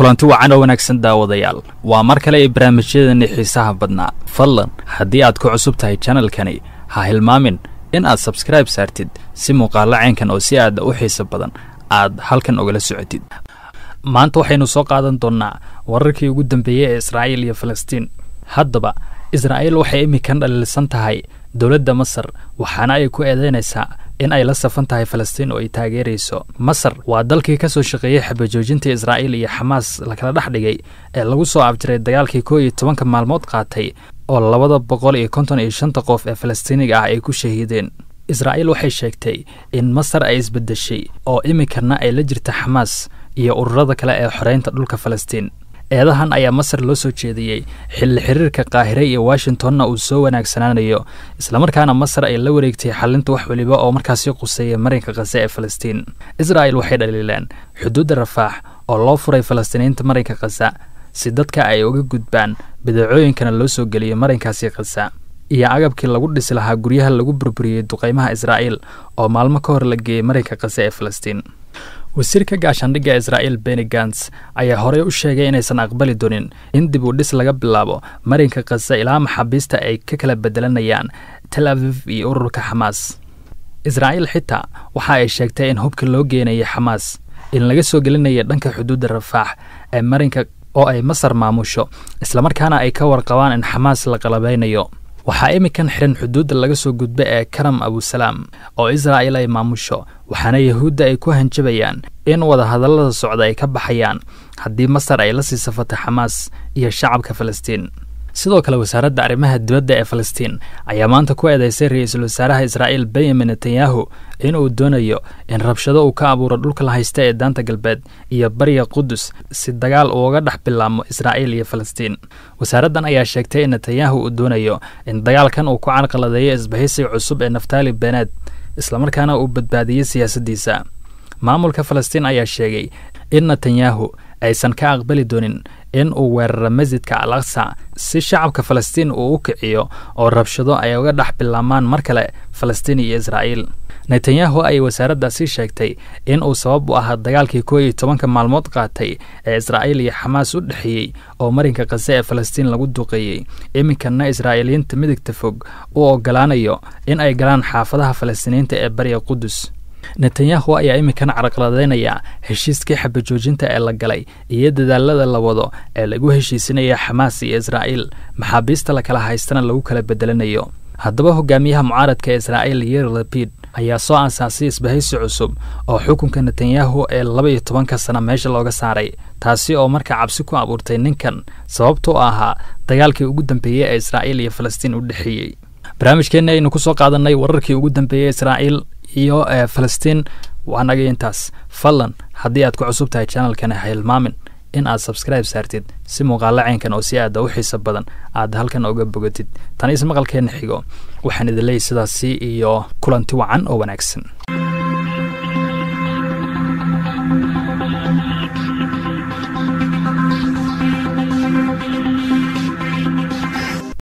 kulanti wacan oo wanaagsan daawadayaal waa mar kale ee barnaamijyadani xiisaha badnaa fadlan haddii aad ku cusub tahay janalkani ha hilmaamin in aad sabskribe saartid si muuqaalo caynkan oo si aada u xiisa badan aad halkan ogala socotid maanta waxaynu soo qaadan doonnaa wararkii ugu dambeeyey ee israa'iil iyo falastiin haddaba israa'iil waxay iminkan dhaliilsan tahay dowladda masar waxaana ay ku eedeynaysaa in ay la safan tahay falastiin oo ay taageerayso masar waa dalkii ka soo shaqeeyey xabajoojinta israa'iil iyo xamaas lakala dhex dhigay ee lagu soo abjiray dagaalkii koo iyo tobanka maalmood qaatay oo labada boqol iyo konton iyo shanta qof ee falastiiniga ah ay ku shahiideen israa'iil waxay sheegtay in masar ay isbeddeshay oo iminkana ay la jirta xamaas iyo ururada kale ee xoreynta dhulka falastiin eedahan ayaa masar loo soo jeediyey xilli xiriirka qaahire iyo washingtonna uu soo wanaagsanaanayo islamarkaana masar ay la wareegtay xalinta wax weliba oo markaasi quseeya marinka kase ee falastiin israa'il waxay dhaliileen xuduudda rafaax oo loo furay falastiiniinta marinka kasa si dadka ay uga gudbaan bidacooyinkana loo soo geliyo marinkaasi kasa iyo agabkii lagu dhisi lahaa guryaha lagu burburiyey duqaymaha israa'iil oo maalmo ka hor la geeyey marinka kase ee falastiin wasiirka gaashaandhigga israa'iil beni gans ayaa horey u sheegay inaysan aqbali doonin in dib u dhis laga bilaabo marinka kasa ilaa maxaabiista ay ka kala bedelanayaan tel aviv iyo ururka xamaas israa'iil xitaa waxa ay sheegtay in hubka loo geenayay xamaas in laga soo gelinaya dhanka xuduudda rafaax ee marinka oo ay masar maamusho islamarkaana ay ka warqabaan in xamaas la qalabeynayo waxaa iminkan xihan xuduudda laga soo gudba ee karam abusalaam oo israa'iil ay maamusho waxaana yahuudda ay ku hanjabayaan in wadahadallada socda ay ka baxayaan haddii masar ay la sii safato xamaas iyo shacabka falastiin sidoo kale wasaaradda arrimaha dibadda ee falastiin ayaa maanta ku eedeysay ra-iisul wasaaraha israa'iil benyamin netanyahu inuu doonayo in rabshado uu ka abuuro dhulka la haysta ee daanta galbeed iyo bariga qudus si dagaal uuga dhex bilaabmo israa'iil iyo falastiin wasaaraddan ayaa sheegtay in netanyahu uu doonayo in dagaalkan uu ku carqaladeeyo isbahaysiga cusub ee naftali beneed islamarkaana uu badbaadiyey siyaasaddiisa maamulka falastiin ayaa sheegay in netanyahu aysan ka aqbali doonin in uu weeraro masjidka al aqsa si shacabka falastiin uu u kiciyo oo rabshado ay uga dhex bilaabmaan mar kale falastiin iyo israa'iil netanyahu ayay wasaaraddaasi sheegtay in uu sabab u ahaa dagaalkii koo iyo tobanka maalmood qaatay ee israa'iil iyo xamaas u dhexeeyey oo marinka kase ee falastiin lagu duqeeyey iminkana israa'iiliyiinta midigta fog u ogolaanayo in ay galaan xaafadaha falastiiniyiinta ee bariga qudus netanyahu ayaa iminkan carqaladeynaya heshiiskii xabajoojinta ee la galay iyo dadaalada la wado ee lagu heshiisinaya xamaas iyo israa'iil maxaabiista la kala haystana lagu kala bedelanayo haddaba hogaamiyaha mucaaradka ee israa'iil yer lapid ayaa soo aasaasay isbahaysi cusub oo xukunka netanyahu ee laba iyo tobanka sana meesha looga saaray taasi oo markaa cabsi ku abuurtay ninkan sababtoo ahaa dagaalkii ugu dambeeyey ee israa'iil iyo falastiin u dhexeeyey barnaamijkeenna aynu ku soo qaadanay wararkii ugu dambeeyey israa'iil iyo falastiin waa naga intaas fadlan haddii aad ku cusub tahay janalkani ha hilmaamin in aad sabskribe saartid si muuqaalo caynkan oo si aada u xiisa badan aad halkan oga bogatid tan is maqalkeenna xigo waxaan idin leeyahy sidaasi iyo kulanti wacan oo wanaagsan